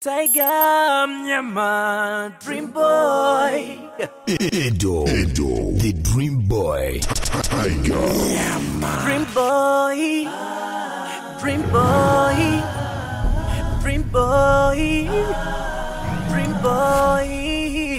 Tiger mnyama Dream Boy Edo, Edo, the Dream Boy, Tiger, Dream Boy Dream Boy Dream Boy Dream Boy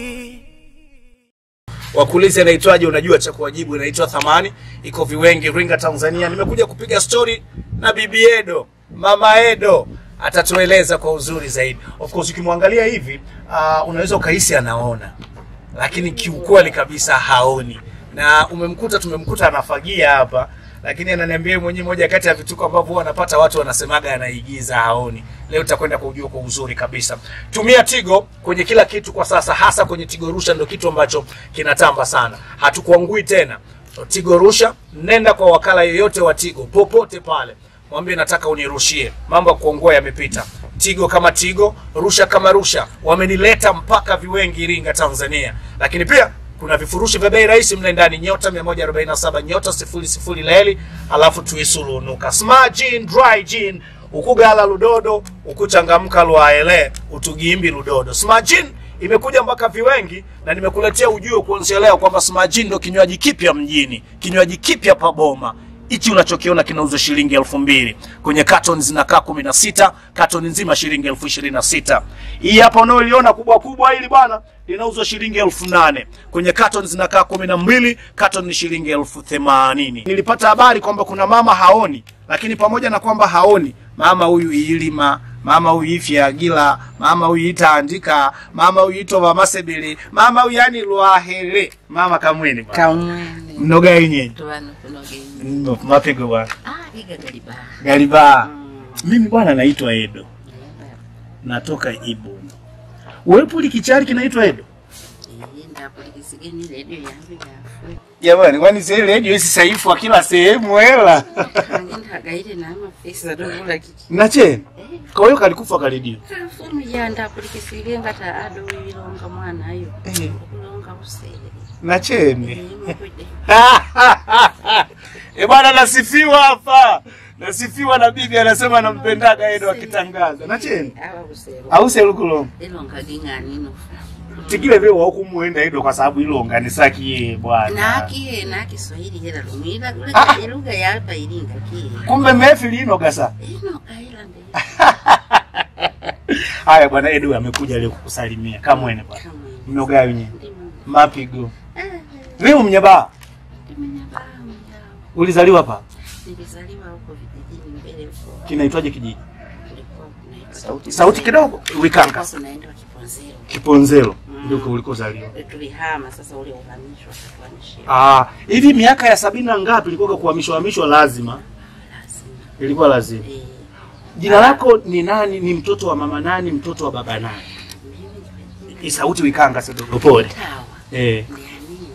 wakulizi anaitwaje unajua cha kuwajibu inaitwa thamani iko viwengi ringa tanzania nimekuja kupiga stori na bibi edo mama edo atatueleza kwa uzuri zaidi of course ukimwangalia hivi uh, unaweza ukahisi anaona lakini kiukweli kabisa haoni na umemkuta tumemkuta anafagia hapa lakini ananiambia yeye mwenyewe moja kati ya vituko ambavyo huwa anapata watu wanasemaga anaigiza haoni leo tutakwenda kujua kwa uzuri kabisa tumia tigo kwenye kila kitu kwa sasa hasa kwenye tigo rusha ndio kitu ambacho kinatamba sana hatukuangui tena tigo rusha nenda kwa wakala yoyote wa tigo popote pale mwambie nataka unirushie mambo ya kuongua yamepita tigo kama tigo rusha kama rusha wamenileta mpaka viwengi iringa tanzania lakini pia kuna vifurushi vya bei rahisi mle ndani nyota 147 nyota 00 leli alafu tuisulunuka smart gin dry gin ukugala ludodo ukuchangamka lwaele utugimbi ludodo smart gin imekuja mpaka viwengi na nimekuletea ujue kuanzia leo kwamba smart gin ndo kinywaji kipya mjini kinywaji kipya paboma hichi unachokiona kinauzwa shilingi elfu mbili kwenye carton zinakaa kumi na sita carton nzima shilingi elfu ishirini na sita hii hapa unaoiona kubwa kubwa hili bwana linauzwa shilingi elfu nane kwenye carton zinakaa kumi na mbili carton ni shilingi elfu themanini nilipata habari kwamba kuna mama haoni lakini pamoja na kwamba haoni mama huyu ilima mama huyu ifyagila mama huyu itaandika mama huyu itova masebele mama huyu yani lwahere mama kamwene bwana. kaumwene mnoga yenyewe tuvano kunogenyi Mno, mapigo bwana ah iga galiba gariba mimi bwana naitwa edo natoka ibu wepo likichari kinaitwa edo ndapulikisigeni redio yangu yafwe jamani kwani sasa redio isi saifu kila sehemu hela ndagaire namapesa dovula kiki na cheni kwa hiyo kalikufa karedio kafumu ya ndapulikisige ngata ado ilonga mwanayo Eh. okulonga busere na cheni mukude e bwana nasifiwa hapa nasifiwa na bibi anasema nampendaga edo akitangaza na cheni aba busere ause lukulonga ilonga ging'ani nofa tikile vile waukumuenda edo kwa sababu ilonga ni sakiye bwana nakie nakiswahili hela lumwila Ah. ilugha yapa ilinga kie kumbe mefi linoga sa inoga ila nde haya bwana edu amekuja leo kukusalimia kamwene bwana kamwe mnoga wenyewe ndimu mapigo eh leo mnyabaa ndimenyabamu yao ulizaliwa pa nilizaliwa huko vijijini mbele huko kinaitwaje kijiji kulikuwa kunaitwa sauti, sauti kidogo wikanga kunaenda Kiponzero kiponzero ndiko ulikozaliwa tulihama sasa ule uhamishwa katuhamishia ah hivi miaka ya sabini na ngapi ilikuwa kuhamishwa hamishwa lazima lazima ilikuwa lazima eh jina lako ni nani ni mtoto wa mama nani mtoto wa baba nani mimi Hii sauti wikanga kidogo pole tawa eh ni nini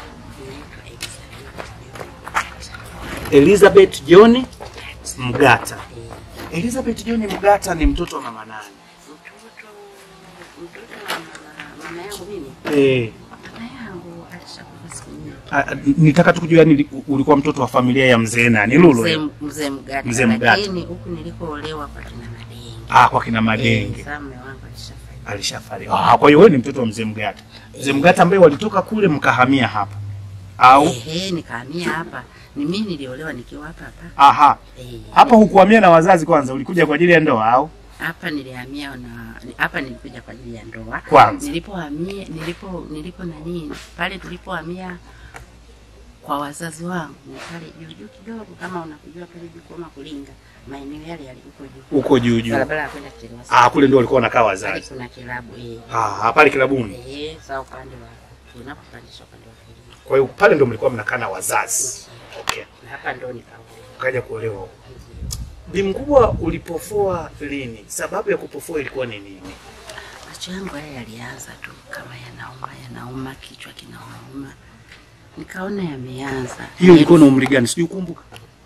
inaitwa Elizabeth John Mgata Elizabeth John Mgata ni mtoto wa mama nani mtoto mtoto wa mama- mama yangu mimi eh mama yangu alishakufa siku nyingi Ah, nitaka tu kujua yani ulikuwa mtoto wa familia ya mzee nani Lulu mzee eh? mzee mgata Mzee Mgata. lakini huku nilikoolewa kwa kina madenge ah kwa kina eh Madenge sasa mume wangu alishafariki alishafariki ah kwa hiyo wewe ni mtoto wa mzee Mgata mzee Mgata ambaye walitoka kule mkahamia hapa au ehe nikahamia hapa ni mimi niliolewa nikiwa hapa hapa aha eh hapa hukuhamia na wazazi kwanza ulikuja kwa ajili ya ndoa au hapa nilihamia na hapa nilikuja kwa ajili ya ndoa Kwanza. nilipohamia nilipo nilipo nani pale tulipohamia kwa wazazi wangu ni pale juu juu kidogo kama unakujua pale juu kama kulinga maeneo yale yalikuwa juu uko juu juu barabara ya kwenda Kilwasa ah kule ndio walikuwa wanakaa pale wazazi kuna kilabu eh ah pale kilabuni eh sawa upande wa tunapopandisha upande wa kulia kwa hiyo pale ndio mlikuwa mnakaa na wazazi okay na hapa ndo nikaolewa ukaja kuolewa huko bi mkubwa ulipofoa lini sababu ya kupofoa ilikuwa ni nini macho yangu haya yalianza tu kama yanauma yanauma kichwa kinauma nikaona yameanza hiyo ilikuwa na umri gani sijui kumbuka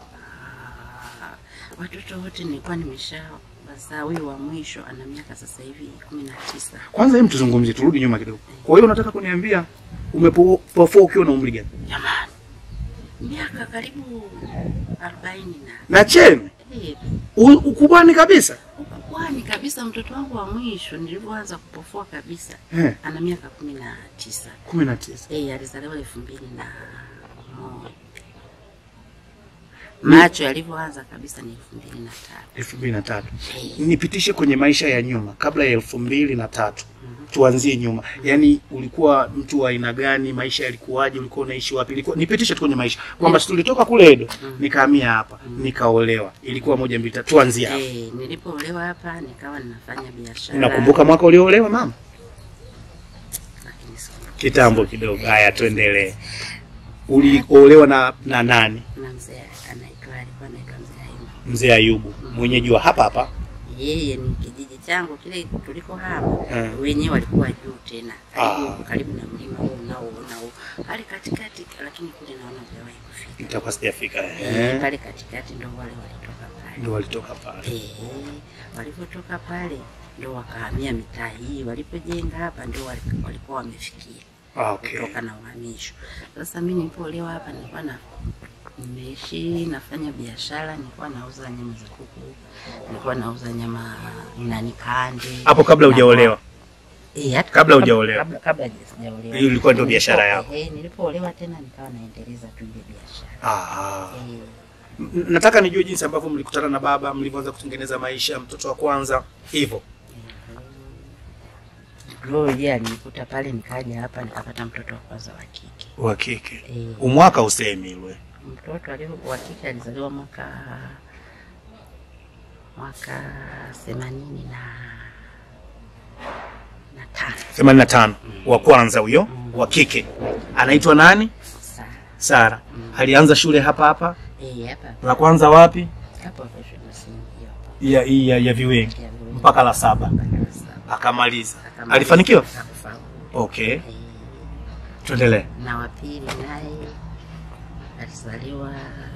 watoto wote nilikuwa nimesha wazaa. Huyu wa mwisho ana miaka sasa hivi kumi na tisa. kwanza hem tuzungumzie turudi nyuma kidogo kwa hiyo unataka kuniambia umepofoa ukiwa na umri gani Jamani, miaka karibu arobaini na na cheni Eh, u- ukubwani kabisa Pwani kabisa, mtoto wangu wa mwisho nilivyoanza kupofua kabisa Eh. ana miaka kumi na tisa. kumi na tisa Eh, alizaliwa elfu mbili na moja. Macho yalivyoanza kabisa ni elfu mbili na tatu. elfu mbili na tatu Eh, nipitishe kwenye maisha ya nyuma kabla ya elfu mbili na tatu tuanzie nyuma yaani ulikuwa mtu wa aina gani maisha yalikuwaje ulikuwa unaishi wapi ilikuwa nipitishe tu kwenye maisha kwamba si tulitoka kule edo nikahamia hapa nikaolewa ilikuwa moja mbili tatu tuanzie hapa eh, nilipoolewa hapa nikawa ninafanya biashara. unakumbuka mwaka ulioolewa mama Lakini siku- kitambo kidogo haya tuendelee uliolewa na na nani na mzee anaitwa alikuwa anaitwa mzee Ayubu. mzee ayubu mwenyeji wa hapa hapa Yeye ni kijiji changu kile tuliko hapa Eh. wenyewe walikuwa juu tena karibu, Ah. karibu na mlima huu unaoona huu pale katikati, lakini kule naona hujawahi kufika. itakuwa sijafika Eh, eh. pale katikati ndo wale walitoka pale. ndio walitoka pale Eh, walipotoka pale ndo wakahamia mitaa hii, walipojenga hapa ndio wali- walikuwa wamefikia ah, okay. kutoka na uhamisho. Sasa mimi nilipoolewa hapa nilikuwa na nimeishi nafanya biashara, nilikuwa nauza nyama za kuku, nilikuwa nauza nyama nani kande. hapo kabla Na- hujaolewa Eh, hata Kabla kabla- hujaolewa. Kabla kabla sijaolewa. Hiyo ilikuwa ndio Nilipo- biashara yako. Eh, nilipoolewa tena nikawa naendeleza tu ile biashara. ah. Eh, N- nataka nijue jinsi ambavyo mlikutana na baba mlivyoanza kutengeneza maisha mtoto wa kwanza hivyo Roho yeye alinikuta pale, nikaja hapa nikapata mtoto wa kwanza wa kike. wa kike Eh, umwaka usemi ilwe mtoto alio wa kike alizaliwa mwaka mwaka themanini na na tano 85 wa kwanza huyo wa kike anaitwa nani saa sara alianza shule hapa hapa eh, hapa la kwanza wapi hapo hapo shule msingi hiyo ya, ya, ya viwengi ya Viwengi. mpaka la saba Mpaka la saba. akamaliza Akamaliza. alifanikiwa Hakufaulu. okay Eh, tuendelee na wa pili naye alizaliwa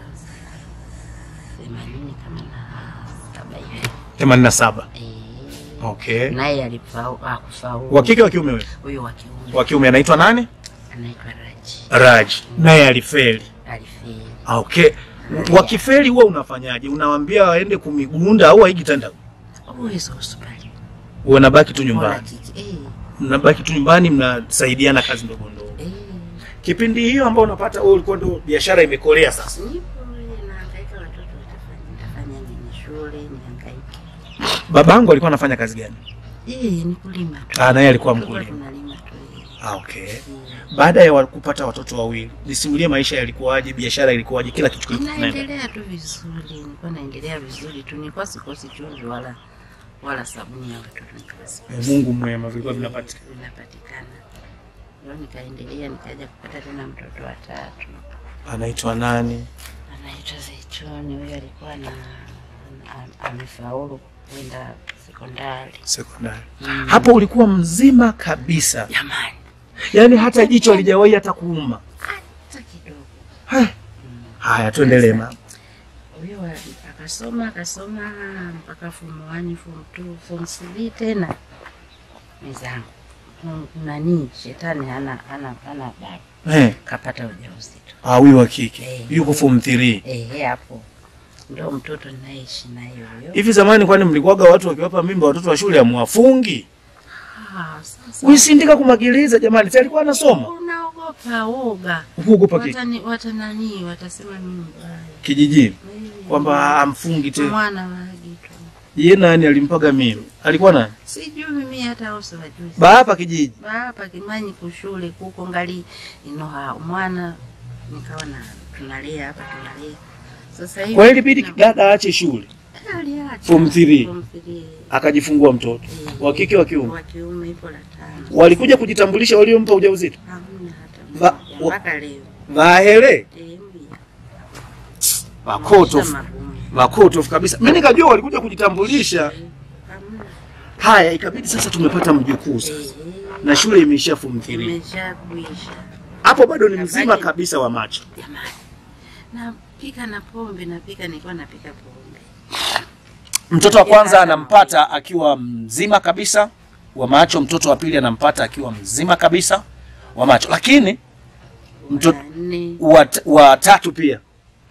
themanini kama na saba hivi 87 Eh, okay naye alifaulu hakufaulu. wa kike wa kiume wewe huyo wa kiume wa kiume anaitwa nani anaitwa Raji raj naye alifeli alifeli. Ah, okay wakifeli huwa unafanyaje unawambia waende kumigunda au haigitanda Uwezo hospitali wanabaki tu Bora nyumbani kike. Eh, mnabaki tu nyumbani mnasaidiana kazi ndogo ndogo eh. kipindi hiyo ambao unapata wewe ulikuwa ndo biashara imekolea sasa Nipo eh, nahangaika, watoto watafanya nitafanya nini shule, nihangaike. babangu alikuwa anafanya kazi gani Eh, ni kulima tu. Ah, naye alikuwa Tulikuwa mkulima. tunalima tu. eh. ah, okay Eh. baada ya wa- kupata watoto wawili nisimulie maisha yalikuwaje biashara ilikuwaje kila kitu kilikuwa kinaenda Naendelea tu vizuri, nilikuwa naendelea vizuri tu, nilikuwa sikosi chumvi wala wala sabuni ya watoto nilikuwa sikosi. Eh, mungu mwema vilikuwa vinapatikana vinapatikana. Ndio nikaendelea nikaja kupata tena mtoto wa tatu anaitwa nani anaitwa Zaituni. Huyo alikuwa na a- amefaulu kwenda sekondari. sekondari hapo ulikuwa mzima kabisa Jamani, yaani hata jicho alijawahi hata kuuma hata kidogo. Hai. haya tuendelee mama Huyo wa- akasoma akasoma mpaka form 1, form 2, form 3 tena mezangu Mm, nani shetani hana hana hana baba eh kapata ujauzito ah huyu wa kike Eh. yuko form 3 ehe, hapo ndio mtoto ninaishi naye huyo. hivi zamani kwani mlikuwaga watu wakiwapa mimba watoto wa shule amwafungi Ah, sasa wisindika kumagiliza jamani si alikuwa anasoma unaogopa uoga, huogopa ki- watani watanani watasema mimi mbaya kijijini Eh, kwamba amfungi tena mwana wagi tu, ye nani alimpaga mimi alikuwa nani sijui mimi hata uso wajui bahapa kijiji hapa kimanyi kushule kuko ngali inoha mwana nikawa na tunalea hapa tunalea sasa hivi kwa hiyo ilibidi na- dada aache shule aliacha Form three. Form three. akajifungua mtoto Eh, wa kike wa kiume wa kiume ipo la tano walikuja kujitambulisha waliompa ujauzito hamna hata Va- mmoja wa- mpaka leo vahere Eh, mbia. makoto Maisha magumu. makoto kabisa mi nikajua walikuja kujitambulisha Hamna. haya ikabidi sasa tumepata mjukuu Eh, sasa na shule imeishia form 3 imeshakwisha hapo bado ni mzima Kafaje? kabisa wa macho jamani napika na pombe napika nilikuwa napika pombe mtoto wa kwanza anampata akiwa mzima kabisa wa macho mtoto wa pili anampata akiwa mzima kabisa wa macho lakini mtoto Wa nne wa, wa tatu pia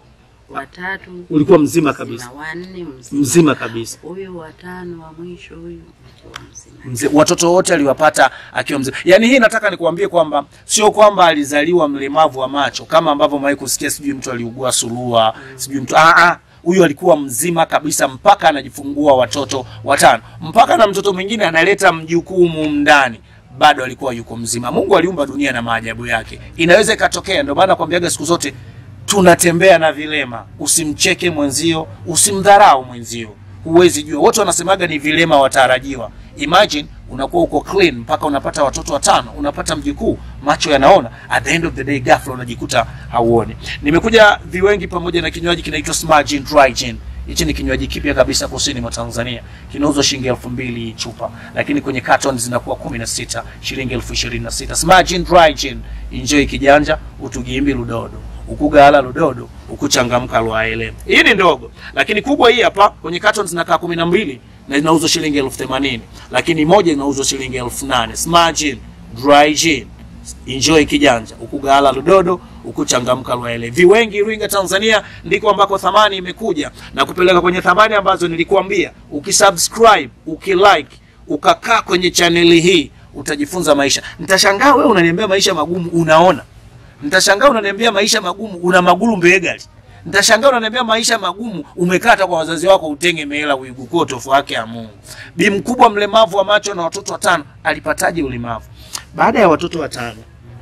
watatu ulikuwa mzima kabisa wanne mzima mzima kabisa huyu watano wa mwisho huyu akiwa mzima mzee, watoto wote aliwapata akiwa mzee. Yaani hii nataka nikuambie kwamba sio kwamba alizaliwa mlemavu wa macho kama ambavyo mwahi kusikia, sijui mtu aliugua surua, sijui mtu ah, ah, huyu alikuwa mzima kabisa mpaka anajifungua watoto watano, mpaka na mtoto mwingine analeta mjukuu mumu ndani bado alikuwa yuko mzima. Mungu aliumba dunia na maajabu yake, inaweza ikatokea. Ndio maana nakwambiaga siku zote tunatembea na vilema. Usimcheke mwenzio, usimdharau mwenzio, huwezi jua. Wote wanasemaga ni vilema watarajiwa. Imagine unakuwa uko clean mpaka unapata watoto watano, unapata mjukuu, macho yanaona, at the end of the day ghafla unajikuta hauoni. Nimekuja viwengi pamoja na kinywaji kinaitwa Smargin Dry Gin. Hichi ni kinywaji kipya kabisa kusini mwa Tanzania, kinauzwa shilingi elfu mbili chupa, lakini kwenye carton zinakuwa kumi na sita shilingi elfu ishirini na sita Smargin Dry Gin. Enjoy kijanja, utugimbi ludodo ukugala ludodo ukuchangamka lwaele. Hii ni ndogo, lakini kubwa hii hapa kwenye carton zinakaa kumi na mbili na inauzwa shilingi elfu themanini lakini moja inauzwa shilingi elfu nane Smargin Dry Gin. Enjoy kijanja, ukugala ludodo ukuchangamka lwaele. Viwengi Iringa, Tanzania ndiko ambako thamani imekuja na kupeleka kwenye thamani ambazo nilikuambia. Ukisubscribe, ukilike, ukakaa kwenye chaneli hii utajifunza maisha. Nitashangaa wewe unaniambia maisha magumu, unaona Nitashangaa unaniambia maisha magumu una magulu mbegali. Nitashangaa unaniambia maisha magumu umekata kwa wazazi wako utenge mehela uigukuo tofu wake ya Mungu. Bi mkubwa mlemavu wa macho na watoto watano alipataje ulemavu? Baada ya watoto watano.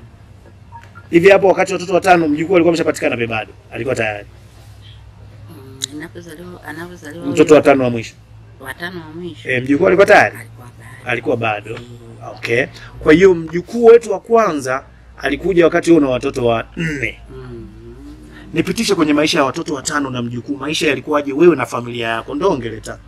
Hivi hapo wakati watoto watano mjukuu alikuwa ameshapatikana be bado. Alikuwa tayari. Mm, inapozaliwa anapozaliwa Mtoto watano wa mwisho. watano wa mwisho Eh, mjukuu alikuwa tayari? alikuwa bado Alikuwa bado. Okay. Kwa hiyo mjukuu wetu wa kwanza alikuja wakati huo na watoto wa nne. mm. nipitishe kwenye maisha ya watoto watano na mjukuu. Maisha yalikuwaje wewe na familia yako? Ndo ongeleta.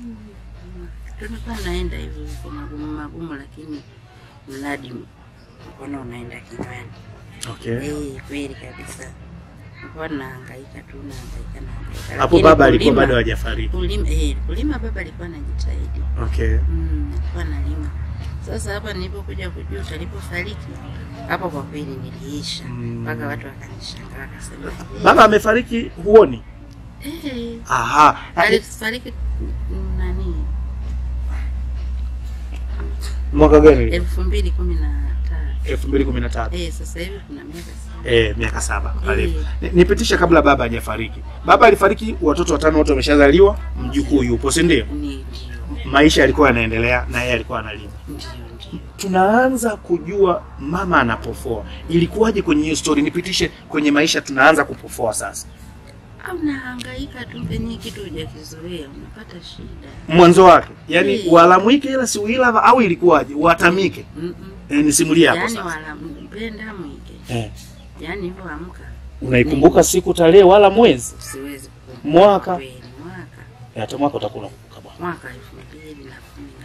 tulikuwa naenda hivyo kwa magumu magumu, lakini mradi mkono unaenda kinywani. Okay. Eh, kweli kabisa, nilikuwa nahangaika tu nahangaika nahangaika. Hapo Lakini baba alikuwa kulima- bado hajafariki. kulima, eh, kulima baba alikuwa anajitahidi Okay. Mm, alikuwa analima. Sasa hapa nilipokuja kujua alipofariki, hapo kwa kweli niliisha Mm. mpaka watu wakanishangaa wakasema, "Eh, Baba amefariki huoni? eh, Aha. alifariki mm, nani Mwaka gani? elfu mbili kumi na tatu 2013. eh, sasa hivi kuna miaka saba. Eh, miaka saba. Pale. Eh. Ni- Nipitishe kabla baba hajafariki. Baba alifariki, watoto watano wote wameshazaliwa, mjukuu yupo, si ndio? Ni ndio Maisha yalikuwa yanaendelea na yeye alikuwa analima. ndio ndio tunaanza kujua mama anapofoa. Ilikuwaje kwenye hiyo story? Nipitishe kwenye maisha, tunaanza kupofoa sasa. au nahangaika tu penye kitu hujakizoea unapata shida. Mwanzo wake, yani Mm. walamwike ila si uila au ilikuwaje? Watamike. Mm E, nisimulie hapo yaani sasa. wala mpenda mwike, Eh, yaani hivyo amka, unaikumbuka siku, tarehe, wala mwezi, siwezi kukumbuka mwaka? kweli, mwaka Eh, Hata mwaka utakuwa unakumbuka bwana. mwaka elfu mbili na kumi na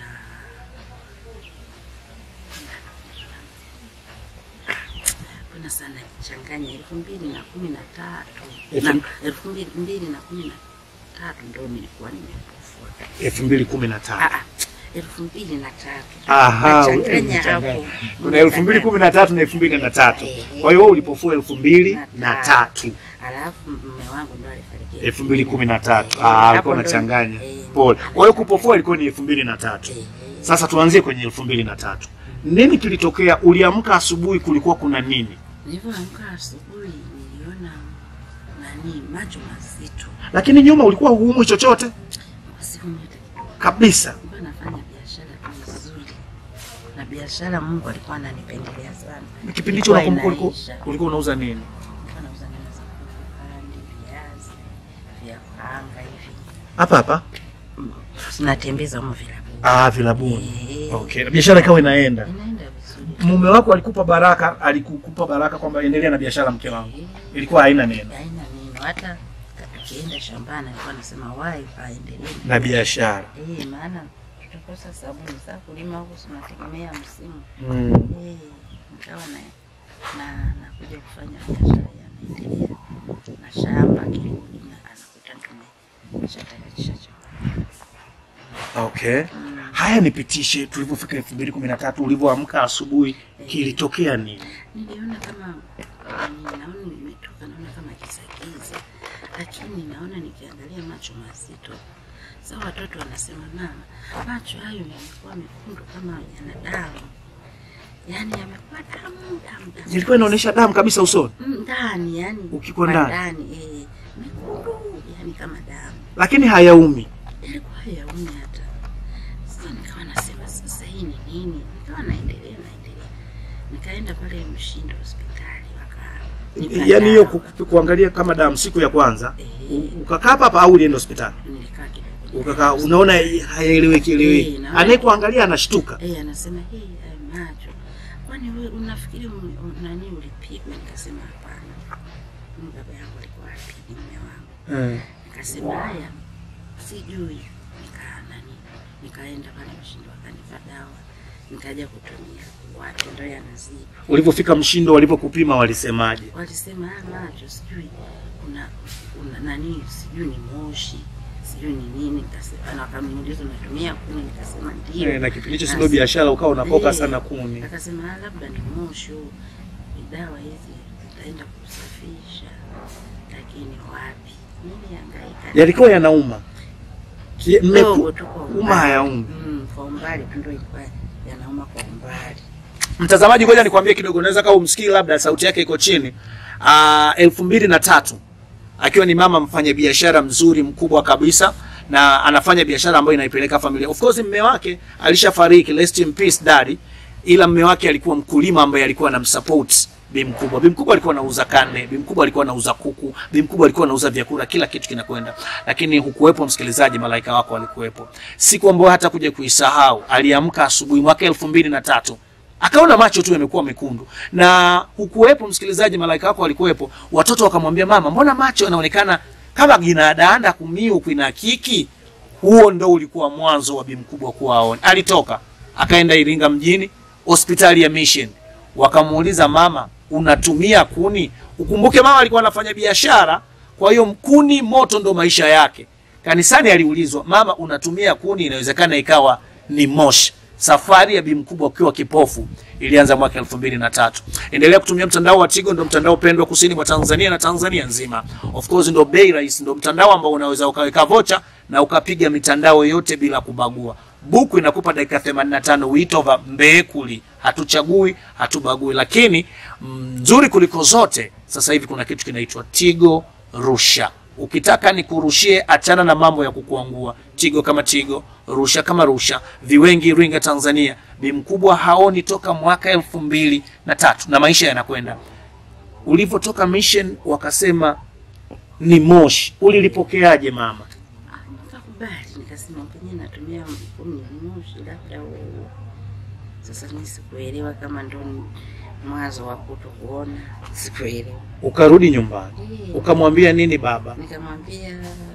kuna sana changanya elfu mbili na kumi na tatu Elfu- na elfu mbili mbili na kumi na tatu ndo nilikuwa nimepofua elfu mbili kumi na tano. Ah, ah, elfu mbili na tatu Aha, Nachanganya umechanganya. hapo. kuna elfu mbili kumi na tatu na elfu mbili na tatu. Kwa hiyo wewe ulipofua elfu mbili na tatu alafu mume wangu ndo alifariki elfu mbili kumi na tatu. Eh, Ah, hapo alikuwa ndo- unachanganya. eh, Pole. Kwa hiyo kupofua ilikuwa ni elfu mbili na tatu. eh, eh. Sasa tuanzie kwenye elfu mbili na tatu. Nini kilitokea? Uliamka asubuhi, kulikuwa kuna nini? Nilivyoamka asubuhi niliona nani macho mazito, Lakini nyuma ulikuwa huumwi chochote siku moja kabisa. nilikuwa nafanya biashara tu nzuri, na biashara Mungu alikuwa ananipendelea sana. Kipindi hicho Ilikuwa unakumbuka ulikuwa, inaisha. ulikuwa unauza nini? Nilikuwa nauza nyama za kuhandi, viazi vya kuanga hivi, Hapa hapa. natembeza humo vilabu, Ah, vilabuni. Eh. Okay. Na biashara ikawa inaenda. inaenda vizuri. Mume wako alikupa baraka, alikukupa baraka kwamba endelea na biashara mke wangu. Eh, Ilikuwa haina neno. haina neno, hata tukienda shambani alikuwa anasema wai aendelee Na biashara. Eh, maana tutakosa sabuni za kulima huku, tunategemea msimu. Mm. Eh, nikawa na na nakuja kufanya biashara yanaendelea na shamba kirudi na anakuta tumeshatayarisha chakula. Okay. Haya, nipitishe tulipofika elfu mbili kumi na tatu ulivyoamka asubuhi, kilitokea nini? Niliona kama mm, naona nimetoka, naona kama kizakiza, lakini naona nikiangalia macho mazito. Sasa watoto wanasema mama, macho hayo yamekuwa mekundu kama yana damu, yaani yamekuwa damu damu damu Ilikuwa inaonyesha damu kabisa usoni, Mm, ndani, yani Ukikuwa kwa ndani. ndani eh, mekundu yani kama damu lakini hayaumi. ilikuwa yaumi hata sasa. Nikawa nasema sasa hii ni nini? Nikawa naendelea naendelea, nikaenda pale Mshindo hospitali waka Yaani hiyo ku- ku- kuangalia kama damu siku ya kwanza u- ukakaa hapa hapa au ulienda hospitali nilikaa kidogo ukakaa, unaona hayaeleweki eleweki, Eh, naona- anayekuangalia anashtuka. Eh, anasema hii hayo macho, kwani wewe unafikiri um- um- nani ulipigwa? Nikasema hapana, Mimi baba yangu alikuwa apigi mume wangu. Eh. Nikasema haya, sijui. Nika nani, nikaenda pale Mshindo wakanipa dawa, nikaja kutumia wapi, ndo yanazidi. Ulivyofika Mshindo, walivyokupima walisemaje? Walisema haya macho sijui una, una nani, sijui ni moshi sijui ni nini. Nikasema na wakaniuliza unatumia kuni, nikasema ndio. Eh, na kipindi hicho si Na ndio si- biashara, ukawa unapoka Eh, sana kuni. Akasema "Ah, labda ni moshi huu, ni dawa hizi zitaenda kusafisha, lakini wapi, nilihangaika Yalikuwa yanauma Ki- kidogo mmeku- tu kwa uma umbali. hayaumi. Mm, kwa umbali tu ndio ilikuwa yanauma kwa umbali. Mtazamaji, ngoja nikwambie kidogo, unaweza kama umsikii, labda sauti yake iko chini. Ah, elfu mbili na tatu akiwa ni mama mfanyabiashara mzuri mkubwa kabisa na anafanya biashara ambayo inaipeleka familia. Of course mme wake alishafariki, rest in peace daddy, ila mme wake alikuwa mkulima ambaye alikuwa anamsupport bi mkubwa. Bi mkubwa alikuwa anauza kande, bi mkubwa alikuwa anauza kuku, bi mkubwa alikuwa anauza vyakula, kila kitu kinakwenda. Lakini hukuwepo msikilizaji, malaika wako walikuwepo. Siku ambayo hata kuja kuisahau, aliamka asubuhi mwaka elfu mbili na tatu akaona macho tu yamekuwa mekundu, na hukuwepo msikilizaji, malaika wako walikuwepo. Watoto wakamwambia mama, mbona macho yanaonekana kama ginadaanda kumiu kwina kiki? Huo ndo ulikuwa mwanzo wa bi mkubwa kuwa aone. Alitoka akaenda Iringa mjini, hospitali ya Mission, wakamuuliza mama, unatumia kuni? Ukumbuke mama alikuwa anafanya biashara, kwa hiyo kuni moto ndo maisha yake. Kanisani aliulizwa, mama, unatumia kuni? Inawezekana ikawa ni moshi. Safari ya bi mkubwa ukiwa kipofu ilianza mwaka elfu mbili na tatu. Endelea kutumia mtandao wa Tigo, ndo mtandao pendwa kusini mwa Tanzania na Tanzania nzima. Of course ndo bei rahisi, ndo mtandao ambao unaweza ukaweka vocha na ukapiga mitandao yote bila kubagua. Buku inakupa dakika 85 witova mbekuli, hatuchagui hatubagui. Lakini mzuri kuliko zote, sasa hivi kuna kitu kinaitwa Tigo Rusha. Ukitaka nikurushie, achana na mambo ya kukuangua. Tigo kama Tigo, Rusha kama Rusha, viwengi Iringa Tanzania. Bi mkubwa haoni toka mwaka elfu mbili na tatu na maisha yanakwenda. Ulivyotoka mission wakasema ni moshi, ulilipokeaje mama? Ah, Nikakubali, nikasema penye natumia kuni ni moshi, labda huo. Sasa mimi sikuelewa kama ndo ni mwanzo wa kuto kuona, sikuelewa. Ukarudi nyumbani Eh. ukamwambia nini baba? Nikamwambia,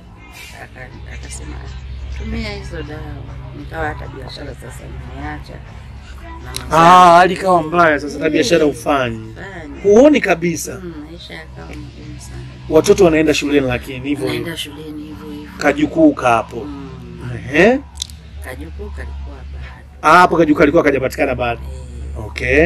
aka- akasema tumia hizo dawa. Nikawa hata biashara sasa nimeacha na mazao Ah, hali ikawa mbaya sasa, na biashara ufanyi, fanya. huoni kabisa. Mm, maisha yakawa magumu sana. Watoto wanaenda shuleni, lakini hivyo hivyo Naenda shuleni hivyo hivyo. kajukuu kapo. Mm, Ehe, kajukuu kalikuwa bado. Ah, hapo kajukuu alikuwa kajapatikana bado. Eh, Okay.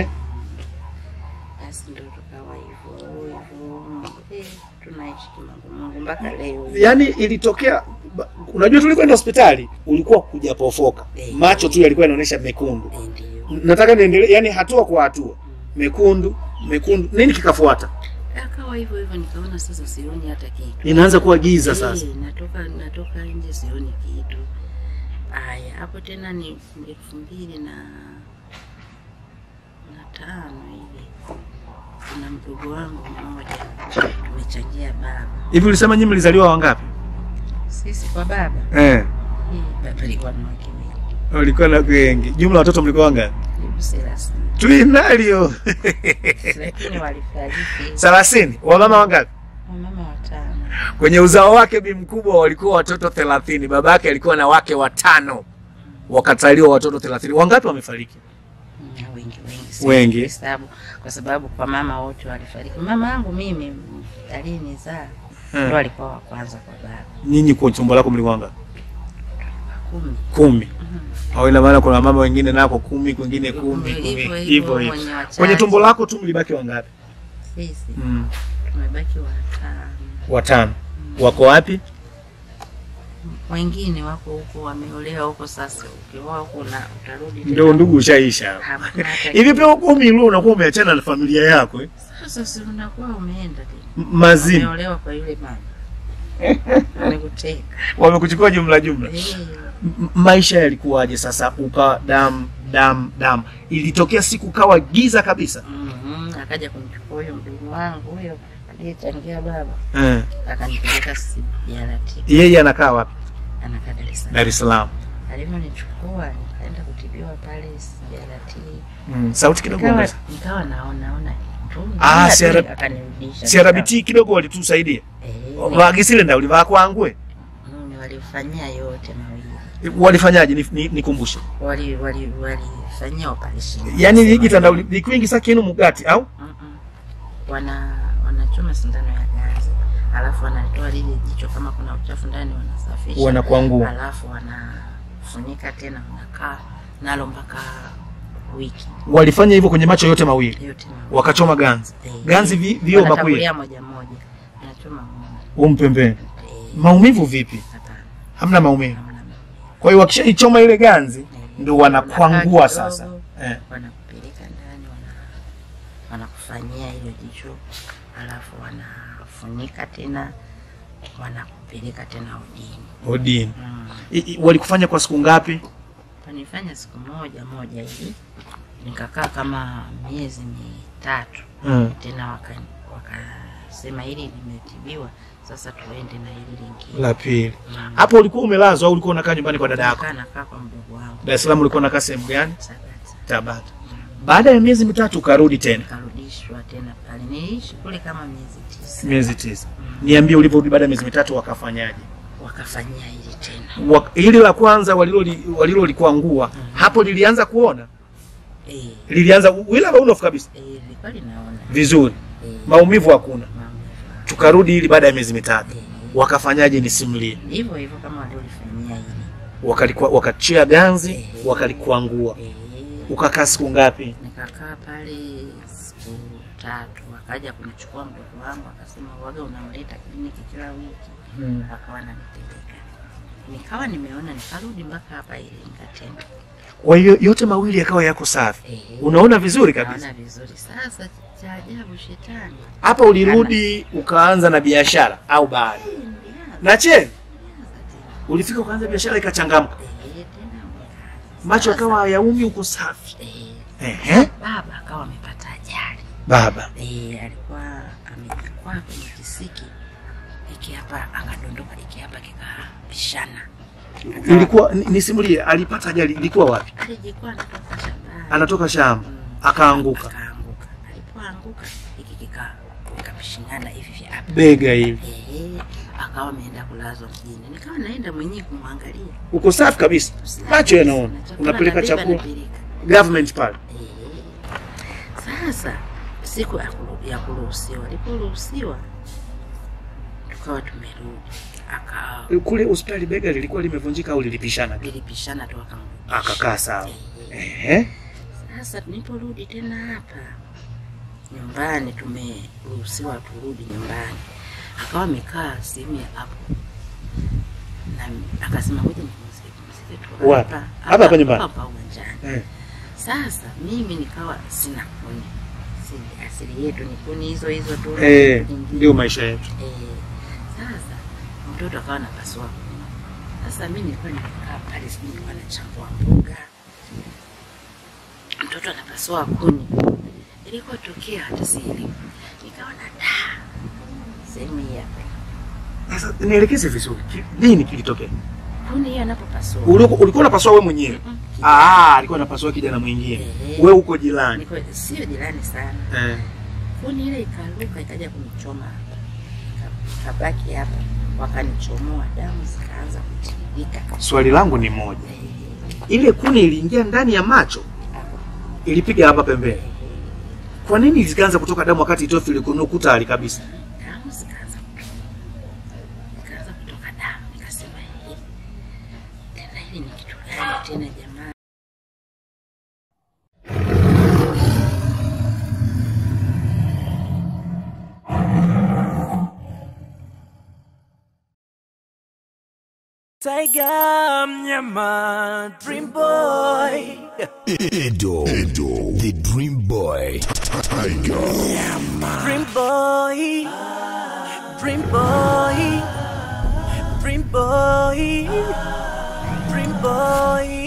basi ndo tukawa hivyo hivyo. Eh, tunaishi kimungu mpaka leo. Yaani ilitokea ba- unajua tulikwenda hospitali ulikuwa kujapofoka. Eh. Macho tu yalikuwa yanaonyesha mekundu. Eh, Ndio. Nataka niendelee, yani hatua kwa hatua. Mekundu, mekundu. Nini kikafuata? Akawa hivyo hivyo, nikaona sasa sioni hata kitu. Inaanza kuwa giza sasa. Eh, natoka natoka nje sioni kitu. Aya, hapo tena ni elfu mbili na na tano hivi, kuna mdogo wangu mmoja tumechangia baba, Hivi ulisema nyinyi mlizaliwa wangapi? sisi kwa baba Eh. eh, baba alikuwa na wake wengi Walikuwa na wengi. Jumla watoto mlikuwa wangapi? karibu thelathini, Twinalio. lakini walifariki Thelathini. Wamama wangapi? wamama watano. Kwenye uzao wake bi mkubwa walikuwa watoto thelathini. Babake alikuwa na wake watano, wakataliwa watoto thelathini. Wangapi wamefariki? Mm, wengi wengi siwezi Wengi. kuhesabu kwa sababu kwa mama wote walifariki. Mama yangu mimi mm, aliyenizaa Hmm. ndo alikuwa wa kwanza kwa baba, Nyinyi kwa tumbo lako mlikuwa wangapi? kumi Kumi. Au ina maana kuna mama wengine nako kumi, kwingine kumi, Hivyo, kumi. hivyo, Hivyo wenye hivyo. wachache. Kwenye tumbo lako tu mlibaki wangapi? sisi Mm. tumebaki watano. Watano. Mm. wako wapi wengine wako huko wameolewa huko. Sasa ukioa huko na utarudi tena. ndio ndugu ushaisha hapa. Hakuna hata hivi pia huko Milu unakuwa umeachana na familia yako eh? Sasa si unakuwa umeenda tena, M- mazima umeolewa kwa yule mama amekuteka. wamekuchukua jumla jumla Eh, M- maisha yalikuwaje sasa ukawa dam dam dam ilitokea siku kawa giza kabisa mhm, akaja kumchukua huyo mdogo wangu huyo aliyechangia baba, eh. akanipeleka CBRT, yeye anakaa wapi anakaa Dar es Salaam. dar es salaam Alivyonichukua nikaenda kutibiwa pale CBRT, mm. sauti kidogo nikawa ongeza. nikawa naona ona tu, Ah, Naona tu, CR akanirudisha CRBT kidogo walitusaidia Eh, vagisile nda ulivaa kwangwe mm, walifanyia yote mawili walifanyaje Ni- ni- nikumbushe wali wali walifanyia operation yaani ligitanda likwingisa kinu mugati au Mm-mm. wana wanachoma sindano ya gazi alafu wanatoa lile jicho kama kuna uchafu ndani wanasafisha wanakuangua alafu wanafunika tena wanakaa nalo mpaka wiki walifanya hivyo kwenye macho yote mawili yote mawili. wakachoma ganzi Eh, ganzi vi, vio makwili wanatangulia moja moja wanachoma moja umpembeni Eh, maumivu vipi hapana, hamna maumivu hamna maumivu. kwa hiyo wakishaichoma ile ganzi Eh, ndo wanakwangua wanakaa sasa kidogo, eh. wanakupeleka ndani wana wanakufanyia hilo jicho alafu wanafunika tena wanakupeleka tena udini odini mm. I- i- walikufanya kwa siku ngapi Wanifanya siku moja moja hivi nikakaa kama miezi mitatu mm. tena waka- wakasema hili limetibiwa sasa tuende na hili lingine la pili Mm. hapo ulikuwa umelazwa au ulikuwa unakaa nyumbani kwa dada yako Nikakaa nakaa kwa mdogo wangu dar es salaam ulikuwa unakaa sehemu gani Sabata. tabata baada ya miezi mitatu ukarudi tena nikarudishwa tena pale niliishi kule kama miezi tisa miezi tisa niambie ulivyorudi baada ya miezi mitatu wakafanyaje wakafanyia hili tena Wa- hili la kwanza waliloli- walilolikuangua hapo lilianza kuona eh, lilianza wila unofu kabisa eh, lilikuwa linaona vizuri eh, maumivu hakuna maumivu. tukarudi hili baada ya miezi mitatu Eh, wakafanyaje nisimulie hivyo hivyo kama waliolifanyia hili Wakalikuwa- wakachia ganzi Eh. wakalikuangua eh, ukakaa siku ngapi nikakaa pale siku tatu wakaja kunichukua mdogo wangu akasema waga unamleta kliniki kila wiki akawa nanipeleka nikawa nimeona nikarudi mpaka hapa Iringa tena kwa hiyo yote mawili yakawa yako safi Eh, unaona vizuri kabisa naona vizuri sasa cha ajabu shetani hapa ulirudi ukaanza na biashara au bado na cheni ulifika ukaanza biashara ikachangamka Eh, tena mkazi. macho Sasa, akawa hayaumi uko safi eh, Ehe. baba akawa amepata ajali baba eh, alikuwa amejikwaa kwenye kisiki iki hapa akadondoka iki hapa kikapishana Akawa- ilikuwa ni- nisimulie alipata ajali ilikuwa wapi alijikwaa anatoka shambani anatoka shamba Mm. akaanguka akaanguka alipoanguka iki kika kikapishingana hivi vya hapa bega hivi eh, akawa ameenda kulazwa mjini nikawa naenda mwenyewe kumwangalia uko safi kabisa macho yanaona Na chakula unapeleka nabeba, chakula napeleka. government pale Eh, Sasa siku ya kuru- ya kuruhusiwa, aliporuhusiwa tukawa tumerudi, aka kule hospitali bega lilikuwa limevunjika au lilipishana lilipishana tu akamrudisha. akakaa sawa Eh, Ehe. Sasa tuliporudi tena hapa nyumbani, tumeruhusiwa turudi nyumbani, akawa amekaa sehemu ya hapo na akasema ngoja nipumzike pumzike tu Wapi? Hapa hapa nyumbani? hapa uwanjani. Eh. Sasa mimi nikawa sina kuni, Si- asili yetu ni kuni hizo hizo tu. Eh, Nyingine. ndio maisha yetu Eh, sasa mtoto akawa anapasua kuni. Sasa mimi nilikuwa nimekaa pale, sijui nilikuwa nachambua mboga, mtoto anapasua kuni, ilikuwa tokea hata sielewi, nikaona da, sehemu hii hapa sasa nielekeze vizuri Ki- nini kilitokea kuni hiyo anapopasua ulikuwa ulikuwa unapasua wewe mwenyewe Mm, ah alikuwa anapasua kijana mwingine Eh. wewe uko jirani niko sio jirani sana eh. kuni ile ikaruka ikaja kunichoma hapa Ika- ikabaki hapa wakanichomoa damu zikaanza kutiririka swali langu ni moja Eh, ile kuni iliingia ndani ya macho hapo. ilipiga hapa pembeni kwa nini zikaanza kutoka damu wakati itofi ilikunukuta hali kabisa damu zikaanza kutoka zikaanza kutoka damu nikasema hii tena hili ni kitu gani tena jamaa Tiger mnyama Dream Boy Edo, Edo, the Dream Boy. Tiger. Dream Boy Dream Boy Dream Boy Dream Boy